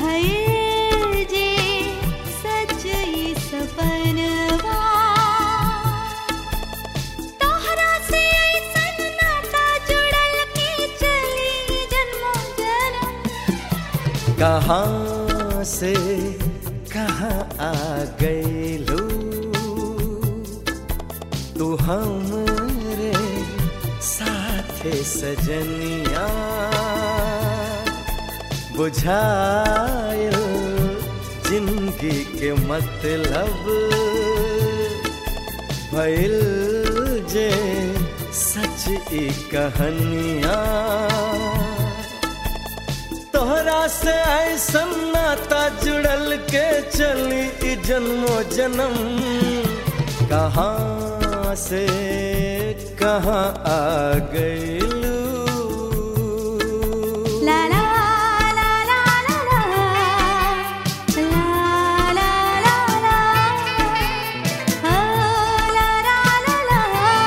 भयल जे सच ई सपनवा तोहरा से ऐसन नाता जुड़ल के चली जन्मों जन्म कहाँ से कहाँ आ गईलू तू हमरे साथे सजनिया बुझायल जिंदगी के मतलब भइल जे सच ई कहानिया तोहरा से ऐसन नाता जुड़ल के चली ई जन्मो जन्म कहाँ से कहाँ आ गईलू ला ला ला ला ला ला ला ला ला ला ओ ला ला ला ला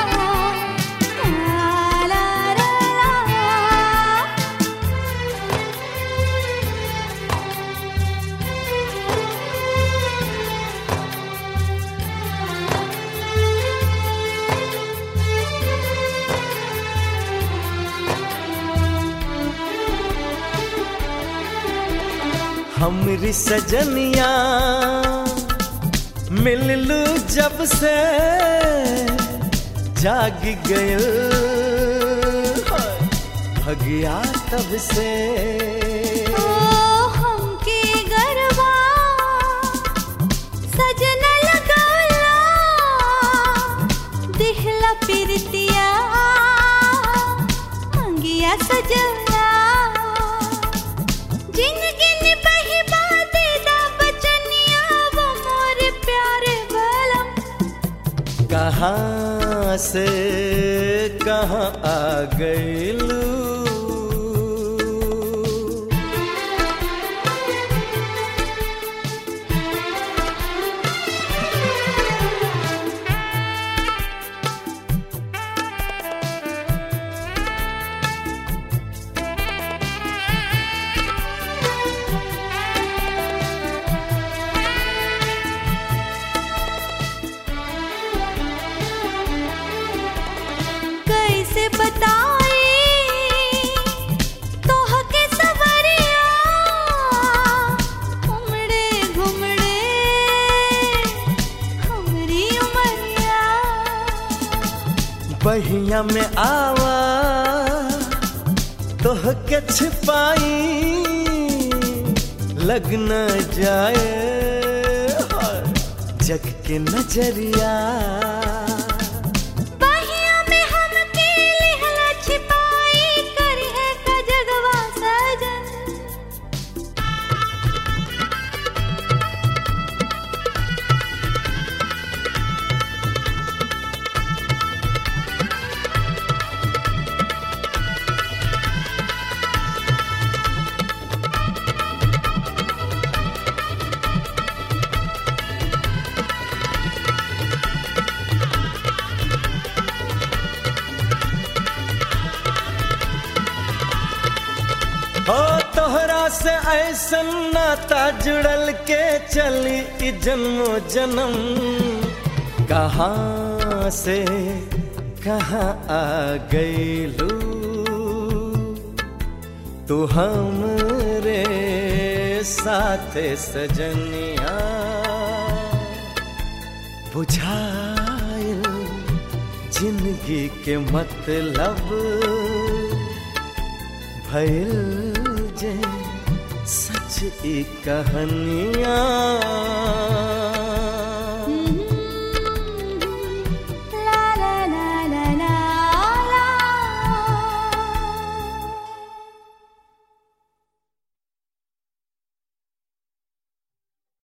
ला ला ला हमरी सजनिया मिललू जब से जाग गयल भगिया तब से ओ हमके गरबा सजना लगाला दिहला पिरतिया अंगिया सजना जिंदगी ने बही बाते दा बचनिया वो मोर प्यारे बलम कहाँ से कहाँ आ गईलू कैसे बताई तोह के सवरिया उमड़े घुमड़े हमरी उमरिया बहिया में आवा तोह के छिपाई लग न जाए जग के नजरिया बहिया में हमके लिहला छिपाई करी है का जगवा सजन हो तोहरा से ऐसन नाता जुड़ल के चली ई जन्मो जन्म कहाँ से कहाँ आ गईलू तू हमरे साथे सजनिया बुझायल जिंदगी के मतलब भइल जे सच ई कहानियाँ